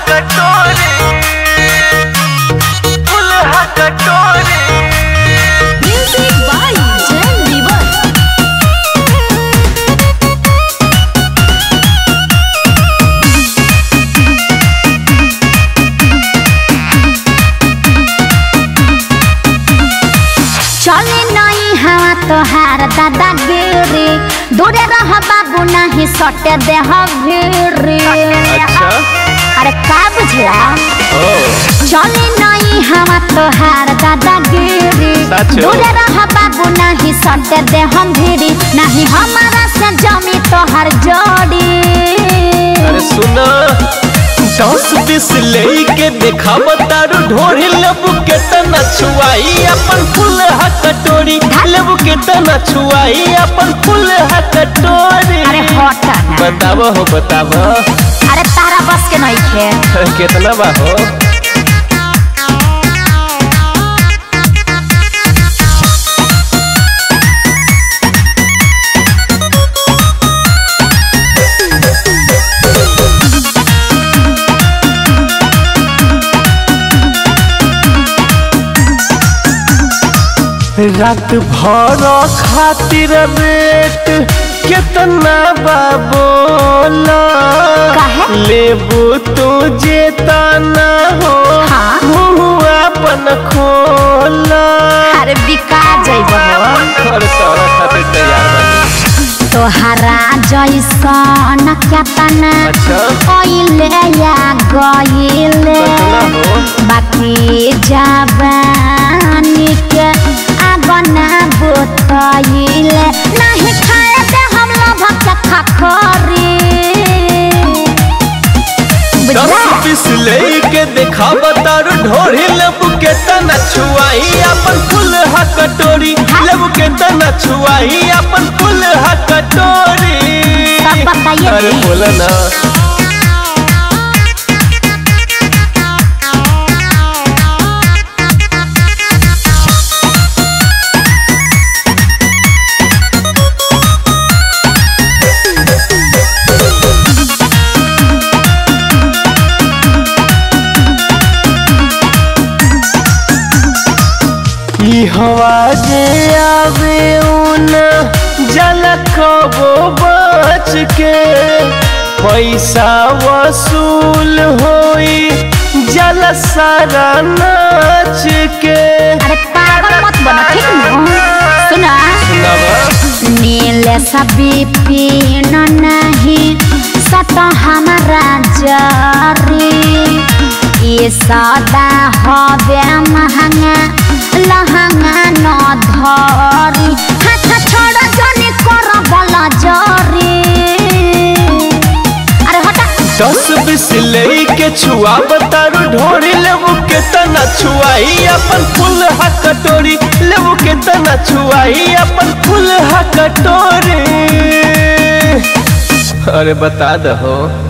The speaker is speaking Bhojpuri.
कटोरी फुलहा कटोरी Music by Jen Lever. चले नहीं हवा तोहार दादा गिरी दूरे रह बाबू नहीं सटे देह भिरी अच्छा अरे का बुझला ओ चले नहीं हवा तोहार दादा गिरी सच हो। दूरे रह बाबू नहीं सटे देह भिरी नहीं हमारा से जमी तोहर जोड़ी अरे सुना दस बीस लेके देखा बतारू ढोरी लेबू के तना छुआई अपन फूल हा कटोरी लेबू के तना छुआई अपन फूल हा कटोरी अरे हट ना बताब हो बताब अरे तारा बस के नहीं खे कितना बा हो रात भर खातिर रेट कितना बा बोला काहे? लेबू तू जे तना हो हाँ। मुँह अपन खोला अरे बिका जइब हो अरे तोरा खातिर तैयार बानी तोहरा जैसन केतना अच्छा ओइले या गइले कितना हो बाकी जवानी के आगना बुतइले नहीं खाए दे हम लोग के खखरी दस बुझला बीस लेके देखा बतारू ढोरी लेबू के तना छुआई अपन फूल हा कटोरी लेबू के तना छुआई अपन फूल हा कटोरी सब बताइए अरे जी। बोला ना ई हवा जे आवे ऊना जल कबो बच के पैसा वसूल होई जल सारा नाच के अरे पागल मत बनो ठीक न सुना नील सभी पीन नहीं सत हमारा जरी ये सदा हवे महंगा लहंगा न धरी हाथ छोड़ जनी कर बला जरी अरे हटा दस बीस लेके छुआ बतारू ढोरी लेबू के तना छुआई अपन फूल हा कटोरी लेबू के तना छुआई अपन फूल हा कटोरी अरे बता दहो